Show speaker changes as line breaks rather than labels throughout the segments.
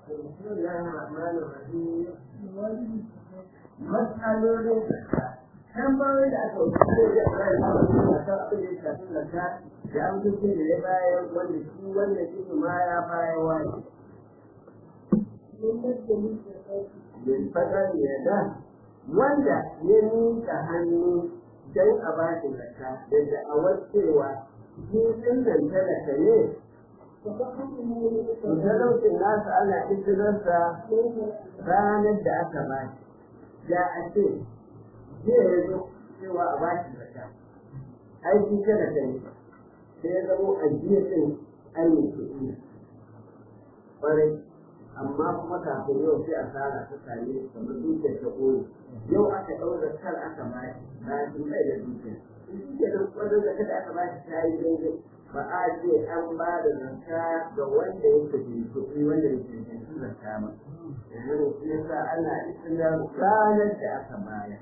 بسم الله الرحمن الرحيم matsalolin tambayoyi da aka wuce da ya fara da kan abin da ya shafi lanta da an kuce da ya bayar wanda shi wanda shi ma ya bayar wani bin fadar ya da wanda ya nika hannu don a ba shi lanta da da'awar cewa shi ɗin nan talaka ne talaucin nasa ana izinarsa ranar da aka ba shi da a ce zai ya zo cewa a ba shi zaka aiki kada ka yi sai ya zamo a jiya ɗin ainihin kuɗi ƙwarai amma kuma kafin yau sai asara ta same kamar dukiyar ta ƙone yau aka ɗau zakar aka ba shi na shi mai da dukiyar shi ke nan ƙwarar da kada aka ba shi ta yi daidai ba a ce an ba da zakka ga wanda yake da kuɗi wanda yake da zakka ba yanzu shi yasa ana ikinar ranar da aka bayar.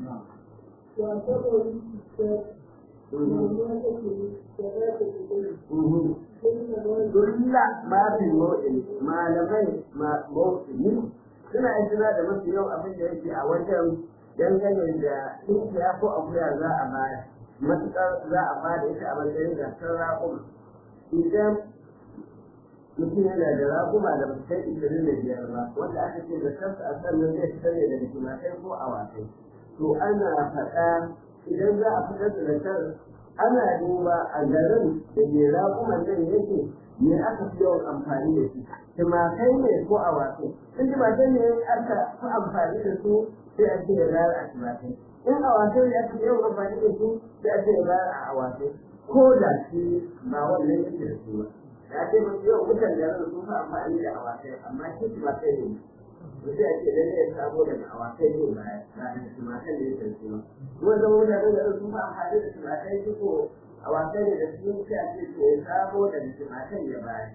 Dulla ma fi mawɗin malamai mawɗini suna ikina da mafi yau abin da yake a wajen dangane da dukiya ko akuya za a bayar. Matuƙar za a bada ita a matsayin gasar raƙuma. Idan mutum yana da raguma da ba kai ishirin da biyar ba wanda aka ce da kansa a sannan zai fitar ne daga tumakai ko awakai to ana faɗa idan za a fitar da zakar ana duba a garin da ke raguman nan yake me aka fi yawan amfani da shi tumakai ne ko awakai in tumakai ne aka fi amfani da su sai a ce ya gara a tumakai in awakai ne aka fi yawan amfani da su sai a ce ya gara a awakai ko da shi ba wannan yake da su ba ya ce masu yau mutan da sun fi amfani da awakai amma shi tumakai ne to sai a ce dan ya samo daga awakai ne ba ba da tumakai ne yake su ba kuma zama mutanen da sun fi amfani da tumakai su ko awakai ne da su sai a ce to ya samo daga tumakai ya bayar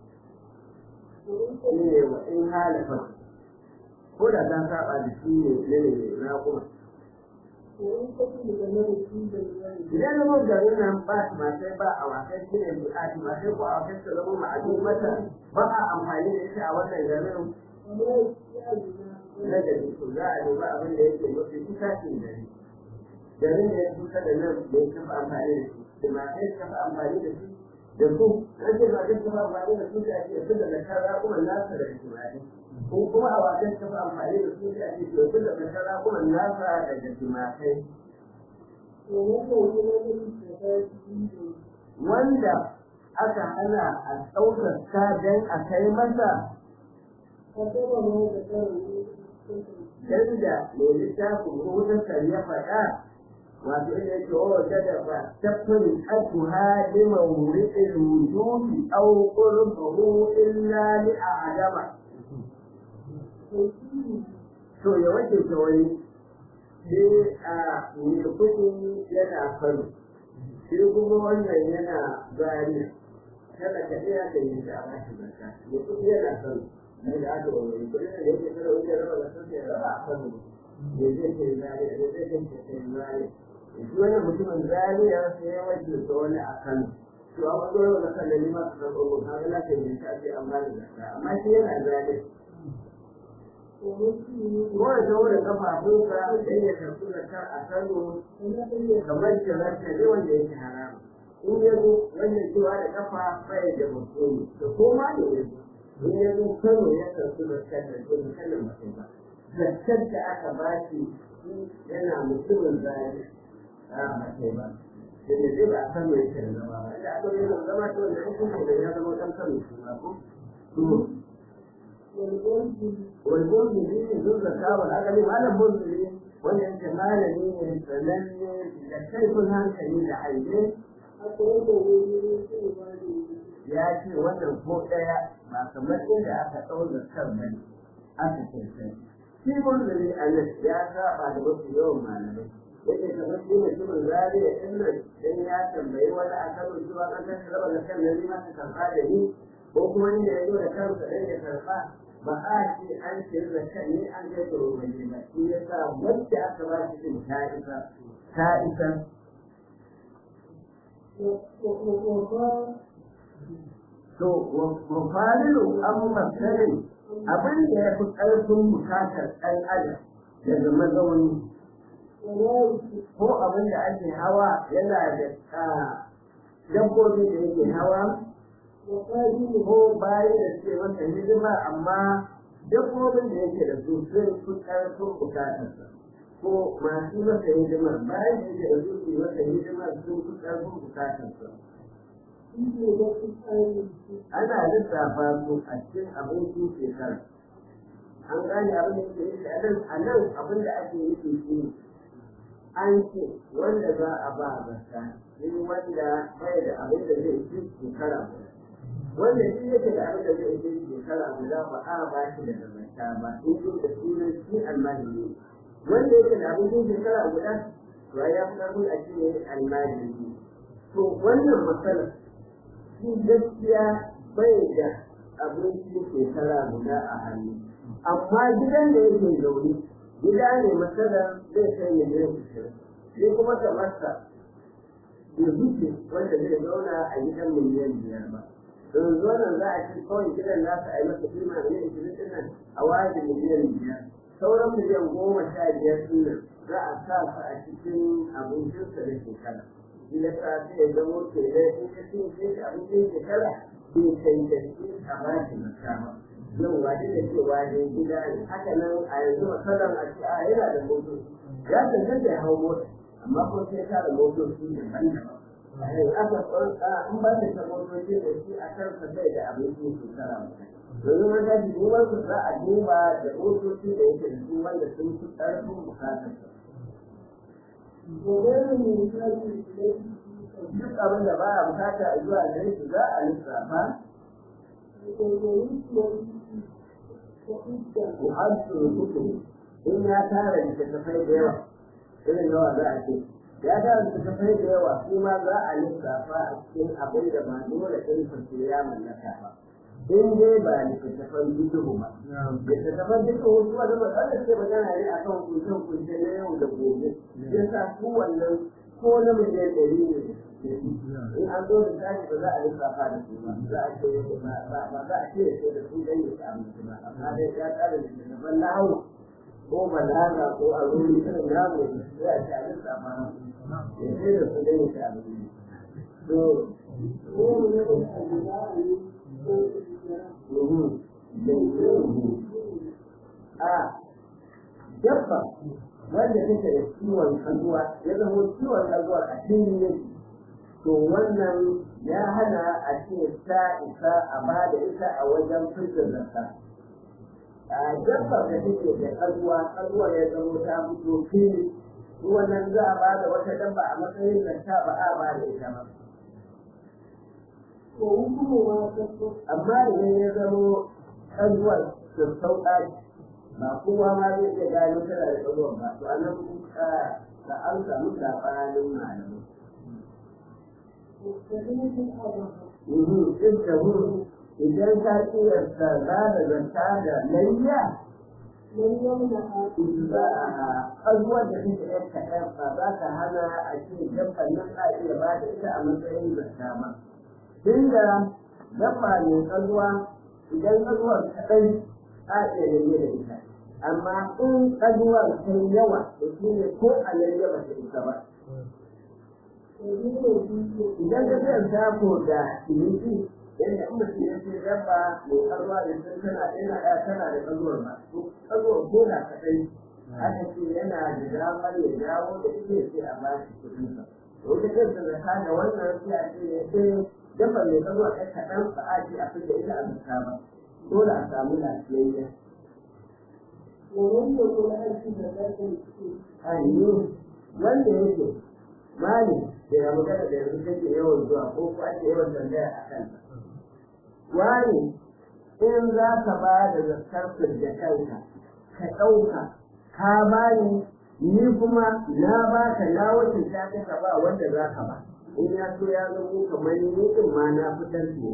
shi ne wa in halafa ko da ta saba da shi ne ne na kuma idan zama garin nan ba tumatai ba a wasan shi ne a tumatai ko a wasan su zama ma'adin mata ba a amfani da ita a wannan garin na gari to za a duba abin da yake mafi kusa cin gari garin da ya kusa da nan da ya kafa amfani da shi tumatai su kafa amfani da shi da su an ce tumatai su kafa amfani da su da ake su da zakar raƙuman nasa da tumatai ko kuma a wasan kafa amfani da su da ake su da zakar raƙuman nasa daga tumatai wanda aka hana a ɗaukar ta don a kai masa yadda mai littafin rubutar ya faɗa wato inda yake wa wata da ba tafin atuha liman wuri'il wujudi aw qurbuhu illa li a'dama to ya wace ta wani sai a mai kudi yana kano shi kuma wannan yana gari kada ka iya da yin da ba shi zaka mai kudi yana kano ne da aka wani kudi da yake kada wuce raba da sun ya raba a kano ne zai ce zari ne zai ce ce zari shi wannan mutumin zari ya sai ya wace ta wani a kano to a wani wani kan da nima su san ɓogo kan yana ke yin ta ce an ba da zaka amma shi yana zari wanda ta wurin kafafunsa da ya karɓi da kar a kano kamar jirarta ne wanda yake haram in ya zo wannan cewa da kafa bai da mutum da koma da ya zo in ya zo kano ya karɓi da kar da kuma kallon mutum ba zakkar da aka ba shi yana mutumin zai a mace ba da ne zai ba a kano yake da zama ba inda aka yi zama to da hukunci da ya zama ɗan kano shi ba ko والمنزلين ذو الزكاة والعقل على المنزلين وانت مالني فلني لكيف هنكلي لحيدين ya ce wannan ko ɗaya ba kamar inda aka ɗaura kan bane aka ce sai shi munzali a nan ya saba da mafi yawan malamai yake kamar shi mutumin zariya ɗin nan dan ya tambayi wani a kan zuwa an tashi raba da kan nan ma ta karɓa da ni ko kuma ni da ya zo da kansa ɗan ya karɓa ba a ce an ce da kan ne an ga tsoro ba ne ba shi ya sa wacce aka ba shi din ta isa ta isa to mafalilu an masarin abin da ya fi ƙarfin bukatar ɗan adam daga mazauni ko abin da ake hawa yana da dabbobi da yake hawa ko bayan da suke masa hidima amma dabbobin da yake da su sun fi ƙarfin bukatarsa ko masu masa hidima bayan da yake da su su masa hidima sun fi ƙarfin bukatarsa ana lissafa su a cikin abincin shekara an gane abin da yake yi a nan abin da ake yi shi an ce wanda za a ba zakka shi wanda bai da abin da zai ci shekara guda wanda shi yake da abin da zai ci shekara guda ba a ba shi da zakka ba in ji da sunan shi almajiri wanda yake da abin da shekara guda to ya fi karfin a ce almajiri to wannan matsalar shi gaskiya bai da abinci shekara guda a hannu amma gidan da yake zaune gida ne matsalar zai kai miliyan ishirin shi kuma kamarsa bai wuce wanda zai zauna a gidan miliyan biyar ba don zonan za a ci kawai gidan nasa a yi masa kima miliyan ishirin ɗin nan a wayar da miliyan biyar sauran miliyan goma sha biyar ɗin nan za a sa su a cikin abincinsa da shekara shi ya sa sai ya zamo ke da in ya cin shi abincin shekara bai cancanci a ba shi makama yau waje da cewa ne gida ne haka nan a yanzu masalan a ce a yana da motoci ya cancanta ya hau mota amma ko sai ka da motoci daban-daban aka tsarka in ba ta ta motoci da shi a kansa bai da abincin shekara domin wata duban su za a duba da motoci da yake da su wanda sun fi ƙarfin bukatar duk abin da baya bukata a zuwa gare shi za a lissafa muhajjin kutu in ya tara littattafai da yawa irin yawa za a ce ya tara littattafai da yawa su ma za a lissafa a cikin abin da ba dole ɗin fashe ya mallaka ba in dai ba littattafan duhu ba littattafan duhu su wani matsalar ce magana ne a kan kunshe-kunshe na yau da gobe ya sa su wannan ko na miliyan ɗari ne in an zo da tashi ba za a lissafa da su ba za a ce ba za a ce da su dan ya abinci ba amma dai ya tsara da littattafan lahu ko balaga ko a ruri irin yaro sai a ce a lissafa ya ce da su dan ya abinci to a dabba wanda take da ciwon kazuwa ya zama ciwon kazuwa a cikin yake to wannan ya hana a ce ta isa a ba da ita a wajen fitar zakka a dabba da take da kazuwa kazuwa ya zama ta fito fili wannan za a ba da wata dabba a matsayin zakka ba a ba da ita ba amma idan ya zama kazuwar sassauƙa ba kowa ma zai iya gano tana da kazuwar ba to anan ka an samu saɓanin malamai idan ka kiyasta za da zanta da layya abubuwan da suke yan kaɗan ba za ka hana a ce dabban nan a iya ba da ita a matsayin zanta ba tunda dabba ne kalluwa idan kalluwar kaɗai a iya layya da ita amma in kalluwar ta yawa da shi ne ko a layya ba ta isa ba idan ka zai sako da ciniki yadda in mutum ya ce dabba mai karwa da sun tana yana ya tana da kazuwar ba kazuwar ko da kaɗai aka ce yana da damar ya dawo da ita sai a bashi kuɗin sa wata kanta da ta da wannan sai a ce ya ce dabba mai kazuwa ɗan kaɗan ba a ce a fita ita a zuka ba dole a samu lafiyayya. wanda yake mali da ya magana da yanzu kake yawan zuwa ko ko ake yawan tambaya a kan wani in za ka ba da zakar da kanka ka ɗauka ka bani ni kuma na ba ka na wacce ta ka ba wanda za ka ba in ya so ya zamo kamar ni din ma na fitar ne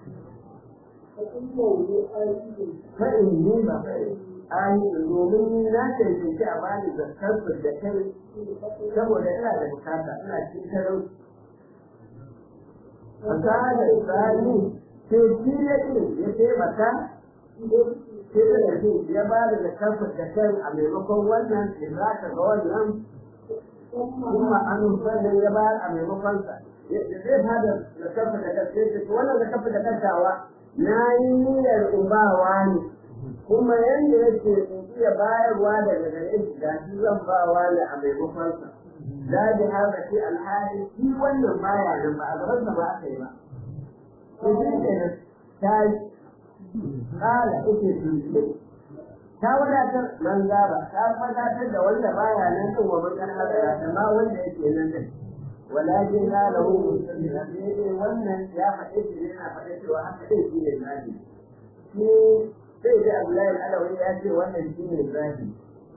fa'in ni ba ainihin domin ni na cancanci a bani zakar da kai saboda ina da bukata ina cikin talauci fasahar tsari sai shi ya ce ya taimaka sai da ce ya ba da zakarsa da kan a maimakon wannan da za ka ga wannan kuma an sannan ya bayar a maimakon sa da zai ba da zakarsa da kan sai ce wannan zakarsa da kantawa na yi niyyar ubawa ne kuma yanda yake in iya bayarwa daga gare shi ga shi zan bawa ne a maimakon sa da bi haka ce alhali shi wannan baya nan ba a gaban sa ba aka yi ba to shi kenan ta kala ake tuntuɓe ta wadatar man gaba ta wadatar da wanda baya nan din wa man hadara da ma wanda yake nan din walakin la lahu mustamila sai wannan ya faɗe shi ne yana faɗe cewa haka dai shi ne zahi shi sai da Abdullahi Alawi ya ce wannan shi ne zahi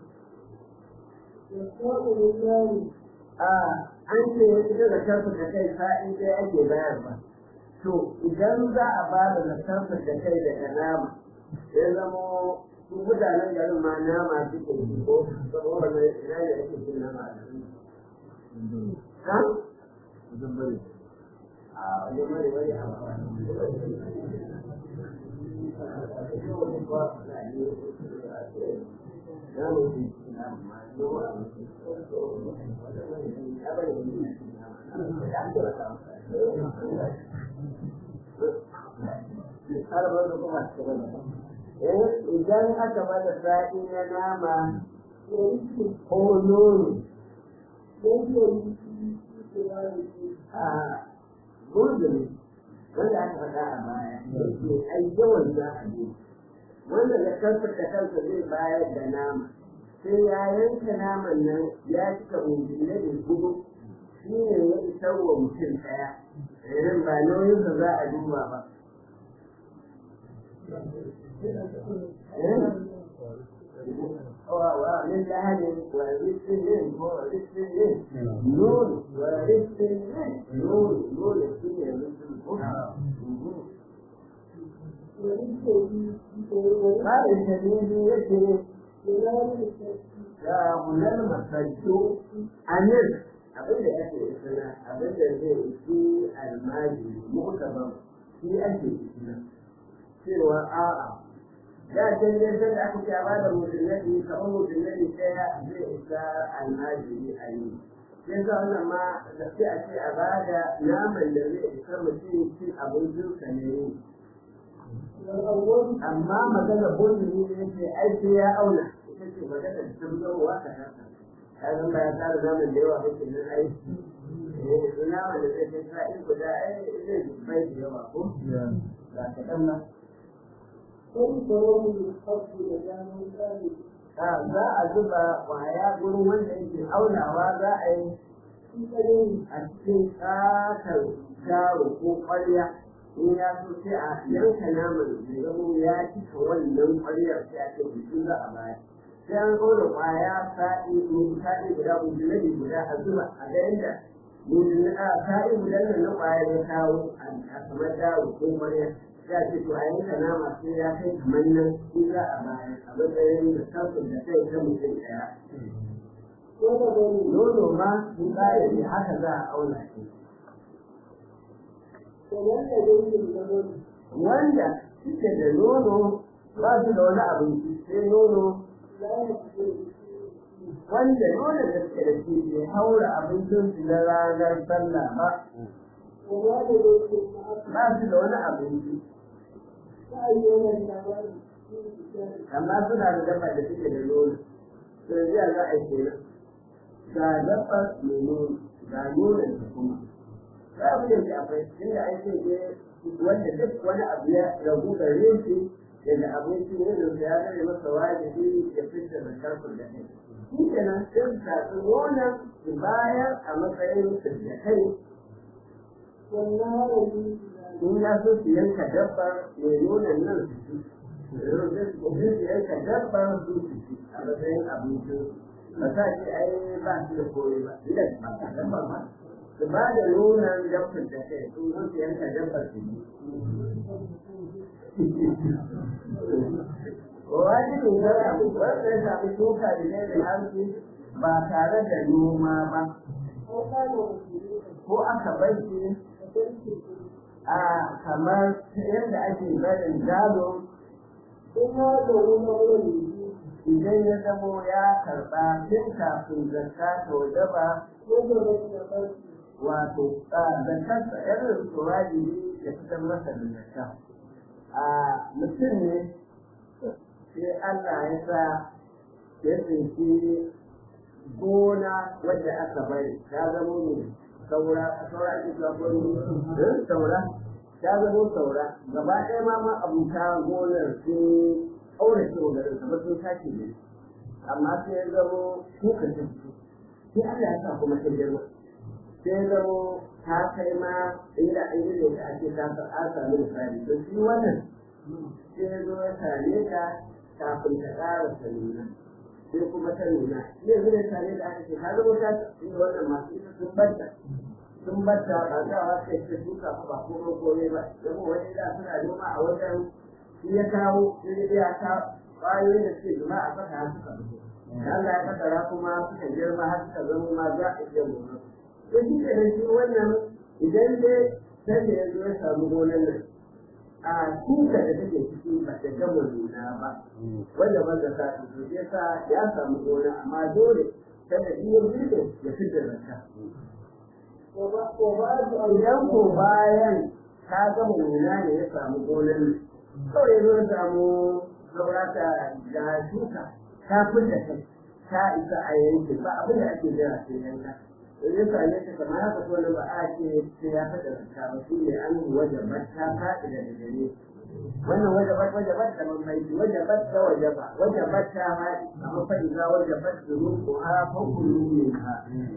a an ce ita da kansu da kai sa'in dai ake bayarwa to idan za a ba da zakarsa da kai daga nama ya zamo su mutanen garin ma nama suke yi ko saboda na ina ne ake cin nama a garin ha wajen bari a wajen bari bari a idan aka bada sa'i na nama ko nono a gudun wanda aka faɗa a baya yake ai yawan za a yi wanda da kansa da kansa zai bayar da nama sai ya yanka naman nan ya cika ungile da gudu shi ne ya isar wa mutum ɗaya irin ba nauyinsa za a duba ba ومن لهب ورث ورث نون ورث نون نون السنة قال الشديد يشرك يا غلام مسجد أمر abin da ake isna abin da zai isi almaji mu'tabar shi ake isna cewa a'a da can ne sai da aka ce ba da musulmai kamar musulmai ɗaya zai isa almajiri a yi sai ga wannan ma da sai a ce a ba da naman da zai isa mutum cin abincinsa ne amma magana bozini ne ce ai sai ya auna ita ce magana da tabbatarwa ka kasa kayan ba ya tsara naman da yawa kake nan ai eh naman da zai kai sa'in guda ai zai bai da yawa ko ba kaɗan ba za a zuba kwaya gurin wanda yake aunawa za a yi a cikin ƙatar garo ko ƙwarya in ya so sai a yanka naman da zama ya cika wannan ƙwaryar sai a ce bisu za a baya sai an ƙaura kwaya sa'i sa'i guda mujalladi guda a zuba a ga yadda sa'i guda nan na kwaya ya kawo a kamar garo ko ƙwarya ya ce to a yanka nama sai ya kai kamar nan in za a bayar a matsayin da sarfin da kai ta mutum ɗaya. Nono ma in baya ne haka za a auna shi. Wanda suke da nono ba su da wani abinci sai nono wanda nono da suke da shi bai haura abincinsu na ranar sallah ba. Ba su da wani abinci. amma suna da dabba da suke da nono to yanzu za a yi kenan ga dabba mai nono ga nonon da kuma za a fiye da akwai inda an ce ne wanda duk wani abu ya ragu gare shi daga abinci ne da ya zare masa wajibi ya fitar da karfin da kai shi kenan sun tafi nonon su bayar a matsayin da kai in ya so su yanka dabbar mai nuna nan su ci su yanka dabbar su su ci a matsayin abincin ba sa ce ai ba su da koyi ba idan ba ta dabbar ba su ba da nunan dabbar da kai su zo su yanka dabbar su ci wajibin zara wanda ya sami shuka da ne da hanci ba tare da noma ba ko aka bar shi a kamar yadda ake barin gado
in ya zaune na wani
idan ya zamo ya karɓa tun kafin zakka ta wajaba
wanda ba su da ƙarfi
wato zakarsa irin su wajibi ya fitar masa da zakka a mutum ne sai Allah ya sa ya tsinci gona wadda aka bari ta zama ne saura saura ake cewa ko ne saura ta zama saura gaba ɗaya ma ma abuta gonar sun aure ce wa garin kamar sun sake ne amma sai ya zama kuka ta fito sai Allah ya sa kuma ta girma sai ya zama ta kai ma inda an yi da ake ta an sami misali to shi wannan sai ya zo ya same ta kafin ta ƙara nuna sai kuma ta nuna shi yanzu da same da aka ce ka zama ta inda wannan masu ita sun banta sun banta ba za a wata ita shuka ba komai komai ba yabo wani da suna noma a wajen shi ya kawo sai ya ta ƙwayoyin da suke zuma a saka har suka fito Allah ya kaddara kuma suka girma har suka zama ma za a iya noma to shi ke da shi wannan idan dai sai da ya zo ya samu gonan nan a kuka da take ciki ba ta gama nuna ba wanda ban da sa to ya sa ya samu gona amma dole kada iya bude ya fitar da ta
wa ba wa ba su
idan ko bayan ka gama nuna ne ya samu gonan nan kawai ya zo ya samu saurata da shuka ta fitar kai ta isa a yanke ba abin da ake jira sai yanka in ya same ta kamar haka ko ba a ce sai ya fada zakka ba shi ne an wajabar ta faɗi da gare wannan wajabar wajabar da mun mai wajabar ta wajaba wajabar ta faɗi amma fa idza wajabar zuruqu ha fa kullu minha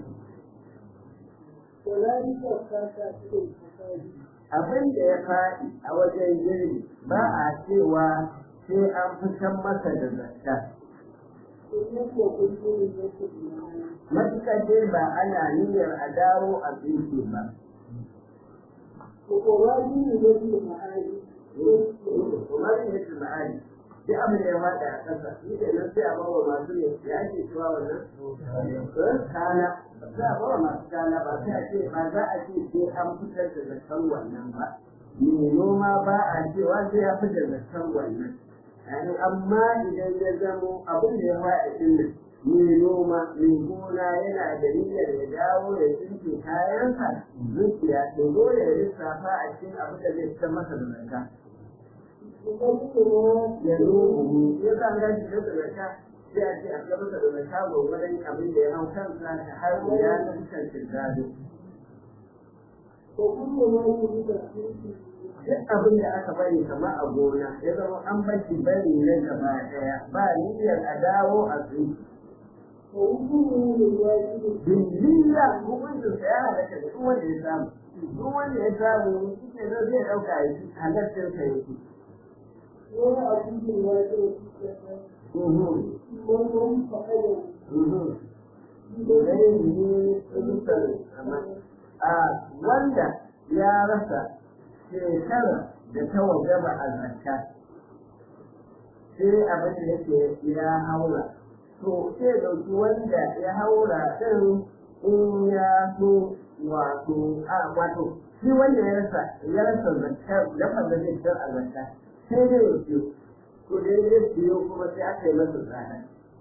wala ni ka ka ta ce
abin da ya faɗi a wajen girbi ba a cewa sai an fitan masa da zakka
in ko kun yi ne ko
matuƙar dai ba ana niyyar a dawo a tsinke ba
ko ko wani ne ne ke ma'ani
kamar yadda ma'ani duk abin da ya faɗa a ƙasa shi ke nan sai a bawa masu ne ya ake cewa wannan kana sai a bawa masu kana ba sai a ce ba za a ce sai an fitar da zakan wannan ba mai noma ba a cewa sai ya fitar da zakan wannan Yani amma idan ya zamo abin da ya faɗa ɗin nan mai noma mai gona yana da niyyar ya dawo ya tsinke kayansa zuciya to dole ya lissafa a cikin abin da zai fitar masa da zakka ya zo buhu ya sa ga shi da zakka sai a ce a ga masa da zakka gwagwaran abin da ya hau kansa ta har ya nan kan gado
ko kun yi ne da
duk abin da aka bari kamar a gona ya zama an bashi bari na gaba daya ba niyyar a dawo a tsinke
ko kun yi ne da ya ji
Bindiya hukuncin sa ya halatta da duk wanda ya samu. Duk wanda ya samu shi ke nan zai ɗauka ya ci halattar sa ya ci.
wani abin da ya ji
Mhm,
wani wani fa'ada
mhm. Dai ne tsintar amma a wanda ya rasa shekara da ta wajaba a zakka sai abin da yake ya haura to sai ɗauki wanda ya haura ɗin in ya so wato a wato shi wanda ya rasa ya rasa zakka dafa da zai fitar a zakka sai dai ya siyo to dai ya siyo kuma sai aka yi masa tsada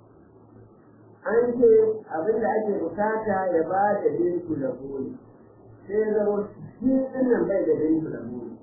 an ce abin da ake bukata ya ba da binku da buri sai ya zama shi ɗin nan bai da binku da buri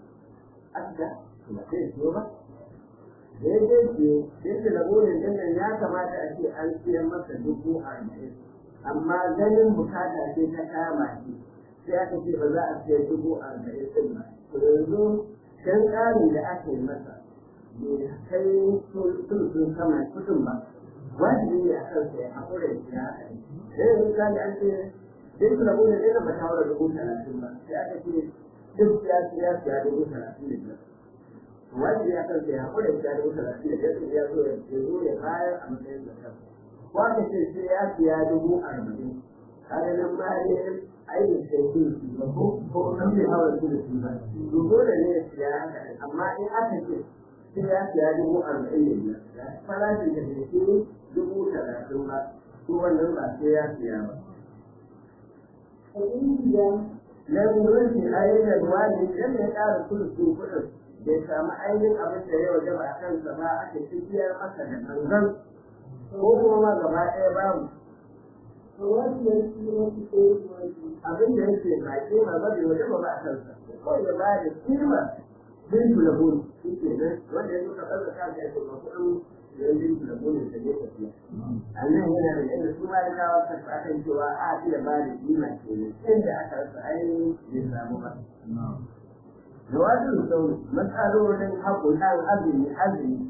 aka ba sai siyo ba daidai ce yadda da burin din nan ya kamata a ce an siyan masa dubu arba'in amma ganin bukata ce ta kama shi sai aka ce ba za a siya dubu arba'in din ba to yanzu dan ƙari da aka yi masa bai kai sun sama kudin ba wajibi ne a kan sai haƙura da ya haka ne sai yanzu ka an ce duk da burin din ba ta haura dubu talatin ba sai aka ce duk ya siya siya dubu talatin da biyar wanda ya kan ya haƙura da dubu talatin da biyar ya zo ya zo ya bayar a matsayin da kan wanda ce sai ya siya dubu arba'in kaga nan ma ne ainihin sai sun su ba ko ko nan bai hawa su da su ba to dole ne ya siya haka amma in aka ce sai ya siya dubu arba'in da biyar farashin da ke shi dubu talatin ba ko wannan ba sai ya siya ba
abin da
lam yurfi ayyana wani idan ya ƙara sulusun kuɗin bai samu ainihin abin da ya wajaba a kansa ba aka tafiyar masa da gangan ko kuma ma gaba ɗaya babu
فوالي الكلمة خير واجب
abin da yake ba kima ba bai wajaba ba a kansa ko ya ba da kima bintu da buru shi ke nan wanda ya suka ɗaga ka ga yake ba kuɗin yan bintu da buru da ne tafiya a nan yana da yadda su ma da kawo kasa akan cewa a fi da ba da kima ke nan inda aka rasa ainihin bai samu ba jawabin sauri matsalolin haƙunan azumi azumi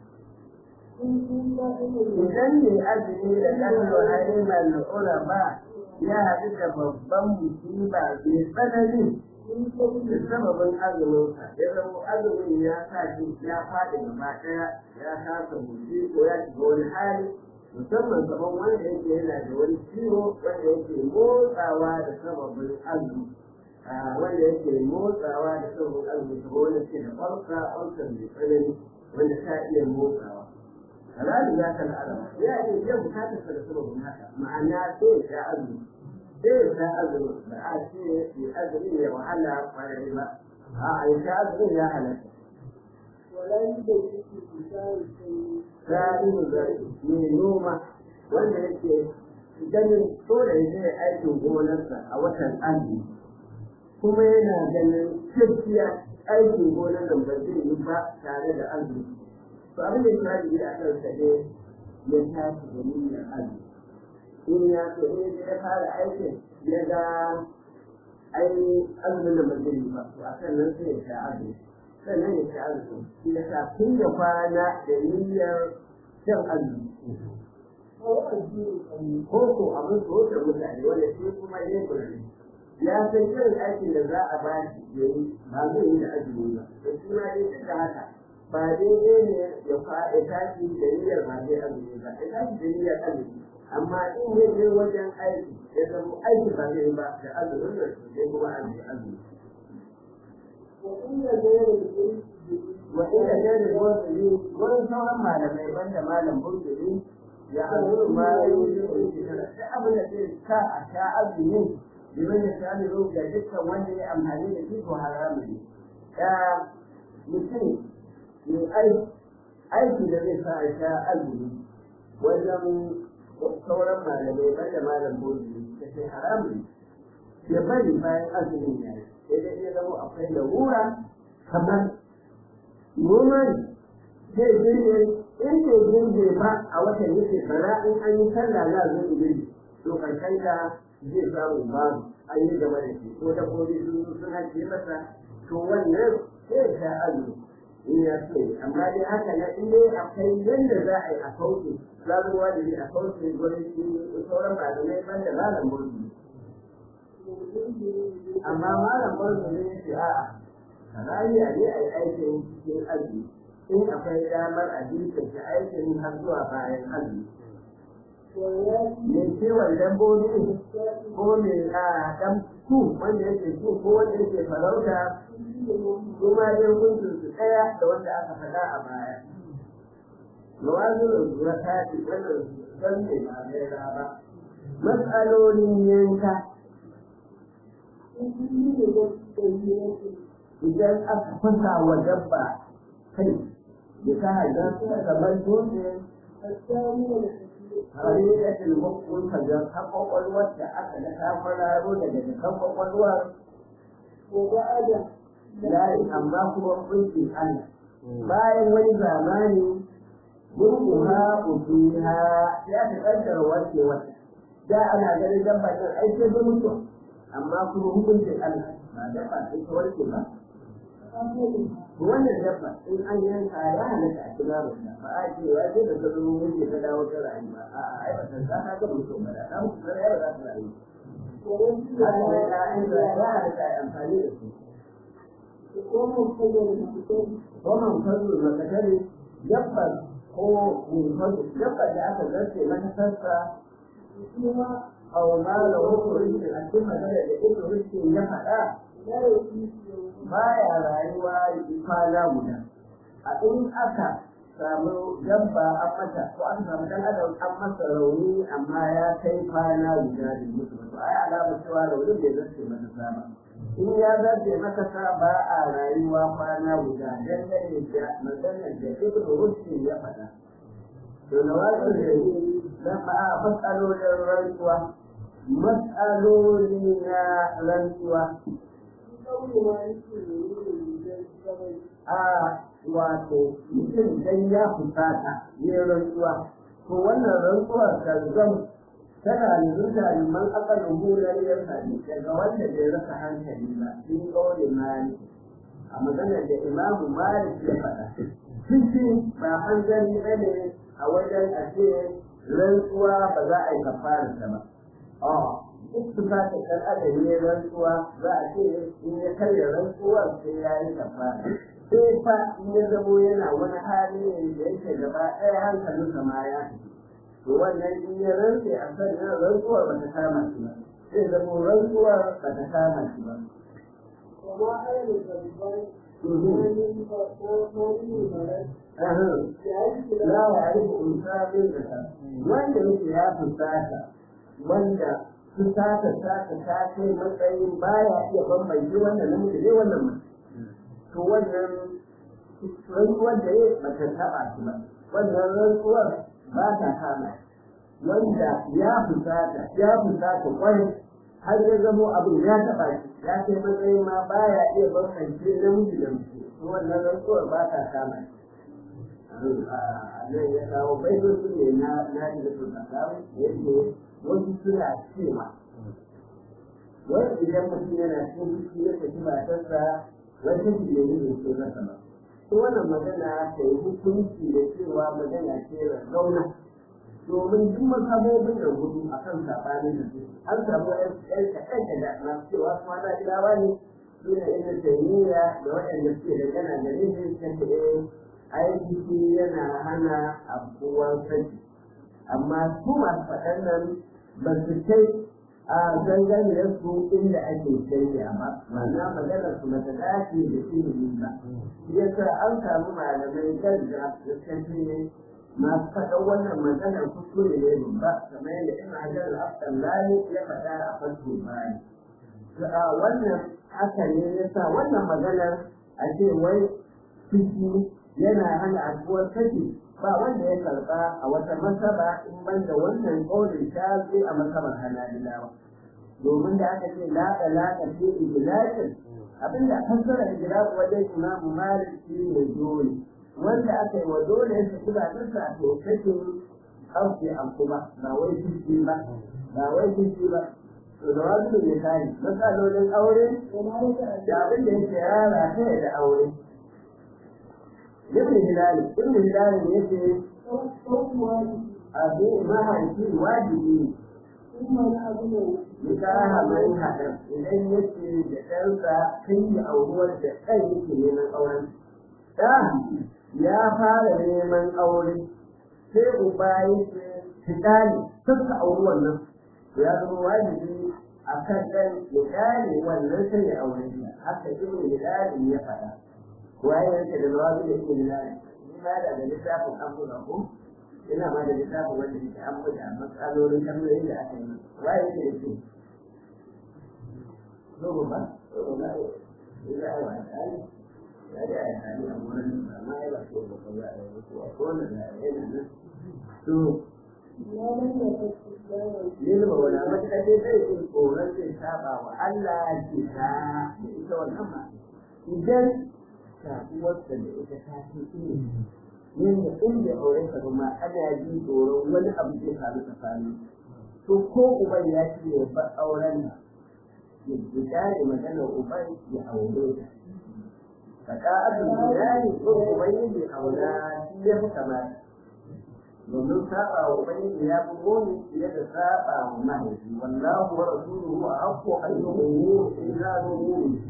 إن كنا إلى
idan ne azumi da kallo haimar ura ba ya haɗu da babban musiba mai tsanani
من
da
قبل
sababin azuminsa ya zama azumin ya sa shi ya faɗi gaba ɗaya ya kasa mutu ko ya shiga wani hali musamman kamar wanda yake yana da wani ciwo wanda yake motsawa da sababin azumi Ah, wanda yake motsawa da sababin azumi kamar wanda ke da farka farkar mai tsanani wanda ta iya motsawa halali ya kan alama ya iya biyan bukatar sa da sababin haka ma'ana sai ya sha azumi sai ya sha azumi ba a ce ya azumi ya wahala kwarai ba a ya sha azumi ya halatta
ولا يوجد في كتاب السنة
sa'in zai mai noma wanda yake ganin dole ya je aikin gonarsa a watan azumi kuma yana ganin gaskiya aikin gonar da ba zai yi ba tare da azumi to abin da ya yi a kan sa ne ya tashi da niyyar azumi in ya so in ya fara aikin ya ga ai azumin da ba zai yi ba to a kan nan sai ya sha azumi sannan ya sha azumi shi ya sa tun da kwana da niyyar shan azumi
أو الدين القيم
ko ko abin so da mutane wanda shi kuma ya kula ya san irin aikin da za a ba shi ya yi ba zai yi da azumi ba to shi ma dai duk da haka ba daidai ne ya faɗi tashi da niyyar ba zai azumi ba ya tashi da niyyar azumi amma in ya je wajen aiki ya zama aiki ba zai yi ba da azumin da sai kuma an yi azumi
وإن غير الجنس
wa inda jari burtuli wurin sauran malamai banda malam burtuli ya azuru ma ya yi da abin da zai sa a sha azumi liman ya sha da ga dukkan wanda ya amfani da shi ko haramu ne ya mutum mai aiki aiki da zai sa a sha azumi wajen sauran malamai banda malam burtuli da sai haramu ne ya bari bayan azumin ya yi sai dai ya zama akwai larura kamar noma ne zai girbe in bai girbe ba a watan yake bara in an yi sallah za a zo girbe to karshen ka zai samu babu an yi gaba da shi ko dabbobi sun zo sun hace masa to wannan sai ya sha azumi in ya so amma dai haka na in dai akwai yadda za a yi a kauce zaruwa da a kauce gurin shi sauran malamai banda malam burbi amma malam burbi ne ya ce a'a rayuwa ne a yi aikin cikin azumi in akwai damar a jinkirta aikin har zuwa bayan azumi mai ciwon dabbobi ko mai a dan ku wanda yake ku ko wanda yake farauta kuma dai hukuncin su ɗaya da wanda aka faɗa a baya mawazin zuwa tafi wannan san ne ba gaira ba matsalolin yanka idan aka fasa wa dabba kai ya sa hajjar ta gaban dutse hari da tilmukun hajjar ta kwakwalwar da aka da ta fararo daga jikan kwakwalwar layi amma kuma kunci Allah bayan wani zamani gurguha ubiha ya ta kaddara warke wata da ana ganin dabba ɗin aike da mutuwa amma kuma hukuncin Allah ba dabba sai ta warke ba wannan dabba in an yanka ya halatta a kira mutum ba a ce ya ce da ka zo mun ce ka dawo ta rayu ba a a ai ba san ka ga mutum ba da dan mutum ya ba za ta rayu haka ne ya an da ya halatta a amfani da su wannan fadu da kadari dabbar ko dabbar da aka zarce mata sassa aw ma la wurin a cikin magana da ibnu rushd ya faɗa baya rayuwa kwana guda a in aka samu dabba an mata ko an samu dan adam an masa rauni amma ya kai kwana guda da mutu to ai alama cewa rauni bai zarce mata sama in ya zace maka sa ba a rayuwa kwana guda dangane da maganar da ibn rushd ya faɗa to na wasu da na ba matsalolin rantsuwa matsaloli na rantsuwa a wato mutum dan ya fusata ne rantsuwa to wannan rantsuwar kalzam tana nuna liman akalin hular yin hali daga wanda bai rasa hankali ba sun kauli mali a maganar da imamu malik ya faɗa cikin ba hanzari ba ne a wajen a ce rantsuwa ba za a yi kafararsa ba a duk su ta kan adam ne rantsuwa za a ce in ya karya rantsuwar sai ya yi kafara sai fa in ya zamo yana wani hali ne da yake gaba ɗaya hankalinsa ma ya fito to wannan in ya rantse a sannan rantsuwar ba ta kama shi ba sai zama rantsuwar ba ta kama shi ba. La ya yi musafin da ta wanda yake ya fusata wanda fusata ta ta ta kai matsayin baya iya bambance wannan namiji ne wannan mace. To wannan rantsuwar da ya ba ta taɓa shi ba. Wannan rantsuwar ba ta kama wanda ya fusata ya fusata kwai har ya zamo abin ya taba shi ya kai matsayin ma baya iya bambance namiji da mace to wannan rantsuwar ba ta kama shi nan ya kawo baitoci ne na na da su da kawo yake wasu suna cewa wani idan mutum yana cikin fushi ya tafi matarsa wata shi ne yin so na sama to wannan magana ta yi hukunci da cewa magana ce zauna domin duk mazhabobin da gudu a kan saɓanin da su an samu ɗan kaɗan da na cewa su mata gidawa ne su ne inda taimiyya da waɗanda suke da gana da nufin kan da aiki yana hana abubuwan saki amma su masu faɗan nan ba su kai a ganganiyar su inda ake shirya ba ma'ana maganar su mata dace da ilimi ba yasa an samu malamai gaggawa da ne masu faɗa wannan maganar kuskure ne babba kamar yadda ibn hajar al-asqalani ya faɗa a farko bani wannan haka ne yasa wannan maganar a ce wai ciki yana hana abuwar kashi ba wanda ya karɓa a wata masaba in banda wannan ƙaurin ta a masabar hanabilawa domin da aka ce la alaƙa ce ijlasin abinda fassara ijlas wajen imamu malik shi ne dole wanda aka yi wa dole ya tafi da nasa to kake kauce an kuma ba wai fiski ba ba wai fiski ba to da wasu ne kare matsalolin aure da abin da yake yara kai da aure ibn hilal ibn hilal yake abin mahaifi wajibi nikaha mai haɗar idan yake da ɗansa kai da auruwar da ɗan yake neman auren ɗa ya fara neman aure sai uba yake fitali suka auri wannan ya zama wajibi a kan ɗan ya gane wannan sai ya aure shi haka ibn hilali ya faɗa waye yake da zawabi da ibn hilali ni ma da littafin an buga ko ina ma da littafin wanda yake an buga matsalolin tambayoyin da aka yi waye yake da shi zo ba zo ba ina ai wa ya da ya sami a wurin amma ya ba so ba za a yi ko a kowane da yana nan to yin ba wani matuƙa dai zai yi tsoron zai saba wa Allah ke ta da ita wannan ba idan sabuwarsa da ita ta fi ilimi yadda inda aure ka kuma ana ji tsoron wani abu zai faru tsakanin to ko uban ya ce ya bar auren nan ya gane maganar uban ya aure ta faka'atul bilali ko ubangiji aula shi ya fi kamata domin saba wa ubangiji ya fi goni fiye da saba wa mahaifi wallahu wa rasuluhu a haqqu an yu'minu in kanu mu'minin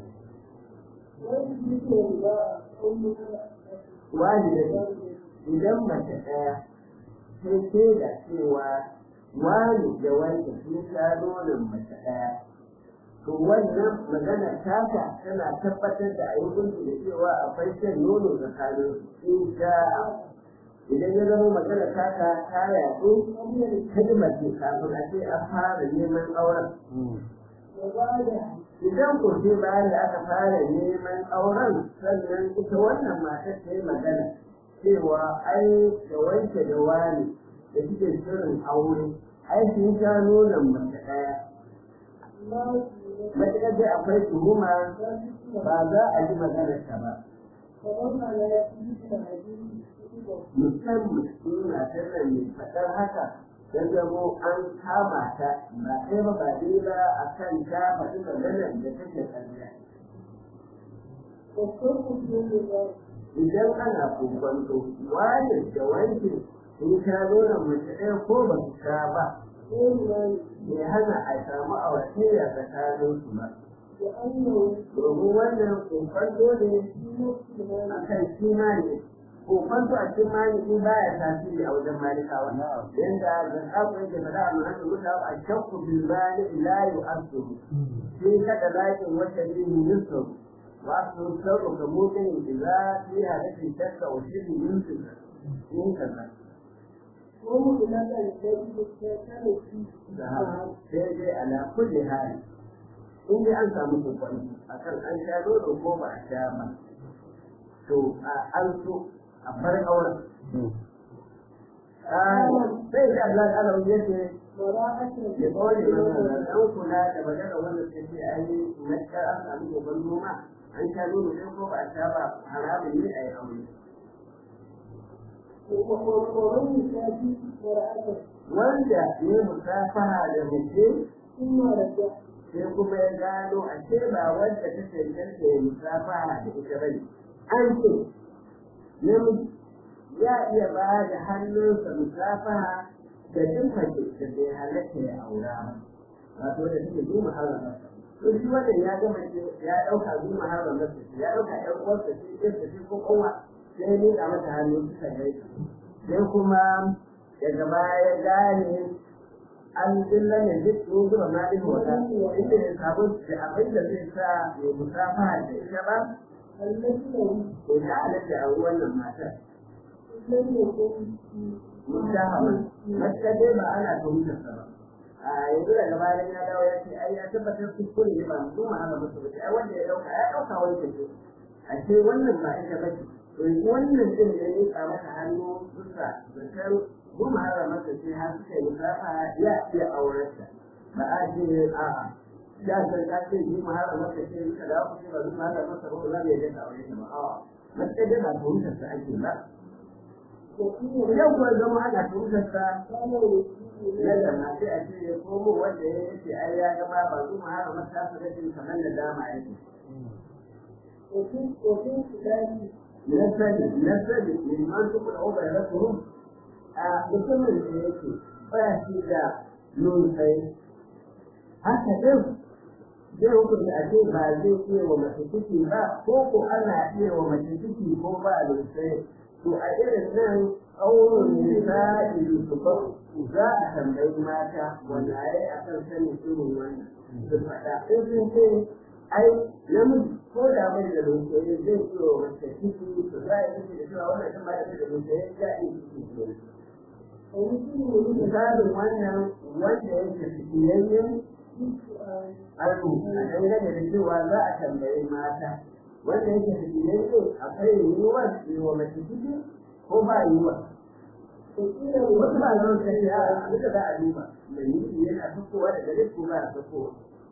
wajibi idan mace ɗaya sai sai da cewa wani da wanda sun sha nonon mace ɗaya to wannan magana taka tana tabbatar da ayyukansu da cewa akwai shan nono tsakanin in sha idan ya zama magana taka ta yaɗu kalma ce kafin a ce an fara neman auren
وبعدها
idan ku ce bayan da aka fara neman auren sannan ita wannan matar ta yi magana cewa ai da wanke da wani da suke shirin aure ai sun sha nonon mace ɗaya
ما
matuƙar dai akwai tuhuma ba za a ji maganar ta ba
فمن على يده الحديث
musamman suna tana mai faɗar haka ya zamo an kama ta ba ɗaya ba ba ɗaya ba a kan ta faɗi maganar da take ƙarya
والصرف في الله
idan ana kokonto wani da wanke sun sha nonon mace ɗaya ko ba su sha ba
غير مال
bai hana a samu a wasiya tsakanin su ba
لأنه
domin wannan kokonto ne
في نفس المال
a kan shi mani kokonto a cikin mani in baya tasiri a wajen malikawa yanda da tsaku yake faɗa a mahallin mutawa a shakku bil bani la yu'assuhu sai kada lakin wata bihi yusuf wa aslu sirru ka mutin idza fi hadathi shakka wa shibhi yusuf in kaza
وهو لا الذي كان فيه
sai dai ala kulli hali in dai an samu kokon akan an sha nono ko ba a sha ba to a an so a bar auren sai da Allah ta Allah ya ce
براءة
ya kawai mana dan kula da magana wanda sai ce ai makka an samu kokon noma an sha nono sai ko ba a sha ba haramun ne a yi aure
ومن يشاهد براءة
wanda ne musafaha da mace
ثم رجع
sai kuma ya gano a ce ba wanda ta cancanta ya musafaha da ita bane an ce namiji ya iya ba da hannunsa musafaha da duk mace da bai halatta ya aura ba wato da take zuma haramarsa to shi wannan ya ga mace ya ɗauka zuma haramarsa ya ɗauka ƴan uwarsa ce ɗansa ce ko kowa sai ya miƙa mata hannu suka gaisa sai kuma daga baya ya gane an dilla ne duk sun zuba malin wata inda ya samu da abin da zai sa ya musafa da ita ba
التي له
ko ta halatta a wannan matar
لم يكن
musafa mace dai ba ana tuhumtar sa ba a yanzu daga bayan ya dawo ya ce ai ya tabbatar kuskure ne ba mu ma haka musu ba ai wanda ya dauka ya dauka wani kace a ce wannan ba ita ba ce to yanzu wannan din da ya ka mata hannu bisa zaton goma hara masa ce har suka yi musafa ya iya aurarta ba a ce a'a da san ka ce yi mahara masa ce suka dawo ku ce ba zuwa mahara masa ba za mu yi da aure ta ba a'a mace dai ba tuhumtar sa ake ba
وفيه
yau kuwa zama ana tuhumtar sa
كان يسير
yadda na sai a ce ya komo wanda ya ce ai ya gaba ba su ma haka masa su rashin kamar da dama yake
وفي وفي خلاف
nasali nasali liman su kuma obar rasu a mutumin da yake ba shi da nunsai haka din zai hukunta a ce ba zai iya wa mace ciki ba ko ko ana iya wa mace ciki ko ba nunsai to a irin nan auren nisa'i su ba za a tambayi mata wanda ya yi a kan sanin irin wannan su faɗa in sun ce ai namiji ko da mai da lunsaye zai iya wa mace ciki to za a yi ciki da cewa wannan ɗin ba da da lunsaye ya yi ciki ke
ويسير
misalin wannan wanda yake fikiyayyen arzu a dangane da cewa za a tambayi mata wanda yake fikiyayye akwai yiwuwar yi wa mace ciki ko ba yiwuwa
وقيل
wasu ba zan sai a duka za a duba mai yi yana fitowa daga duk ko ba ya fitowa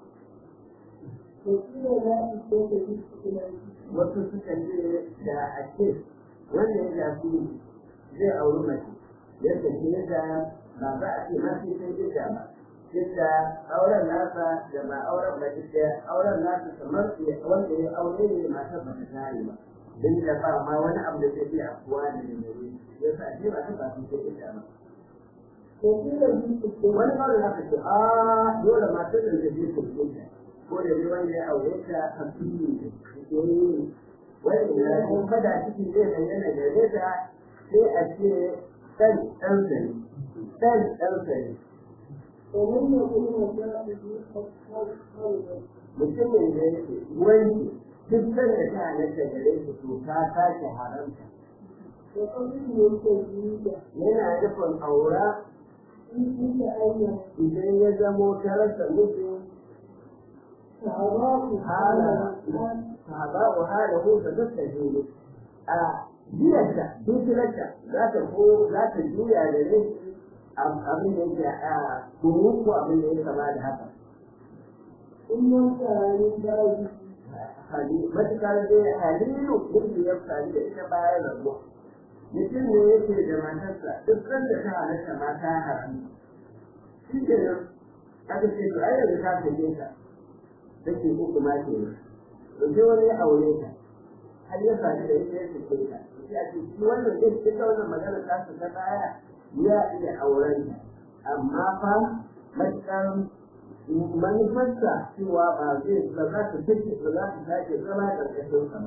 وقيل لا إثبات في اختلاف
wasu suka ce da a ce wanda ya shafi zai auri mace yadda ke da ba za a ce ma sai sai gida ba yadda auren nasa da ba auren ba duk ɗaya auren nasa kamar wanda ya aure ne matar ba ta tare ba don da ba ma wani abu da zai iya afuwa da mai ya sa ce ba ta ba sai gida ba
وقيل في اختلاف
wani kawai za ka ce a dole matar da zai je ta gida ko da dai wanda ya aure ta a fili ne wani na kun fada ciki zai bayyana gare ta sai a ce ɗan ɗansa ne ɗan ɗansa ne
ومن يكون مسائل خلقا
mutumin da yake wani duk sanda ta halatta gare shi to ta sake haramta
وقبل التجديد
yana nufin aura
في كل أيام
idan ya zamo ta rasa mijin sahaba'u halahu da dukkan jini a biyarta dukkanarta za ta ko za ta juya da ne abin da yake a kuru ko abin da ya kama da haka matukar dai halilu yadda ya faru da ita bayan rabuwa mutum ne yake da matarsa duk sanda ta halatta mata haram shi ke nan aka ce to ai yanzu ta fice ta take uku ma ke nan to sai wani ya aure ta har ya faru da ita ya fice ta sai a ce shi wannan zai ita wannan magana ta su ta baya ya iya auren ta amma fa matuƙar manufarsa cewa ba zai ba za ta fice ba za ta sake zama ƙarƙashin sa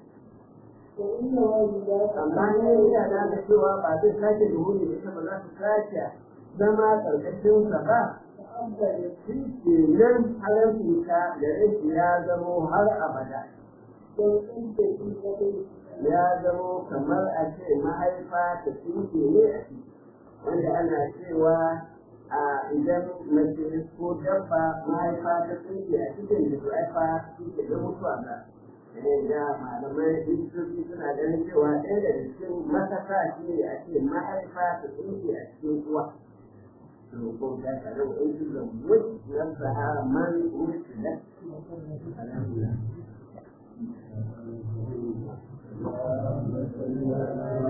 ba amma ne yana da cewa ba zai sake duhuri da ita ba za ta sake zama ƙarƙashin sa ba shi ke nan halarci ta da rashi ya zamo har abada ya zamo kamar a ce mahaifa ta tsinke ne a ciki wanda ana cewa a idan mace ko dabba mahaifa ta tsinke a cikin da haifa shi ke da mutuwa ba da malamai likitoci suna ganin cewa ɗaya daga cikin matasa shi ne a ce mahaifa ta tsinke a cikin uwa ko ta tare da wasu da wuce na sahara man wuce da alhamdulillah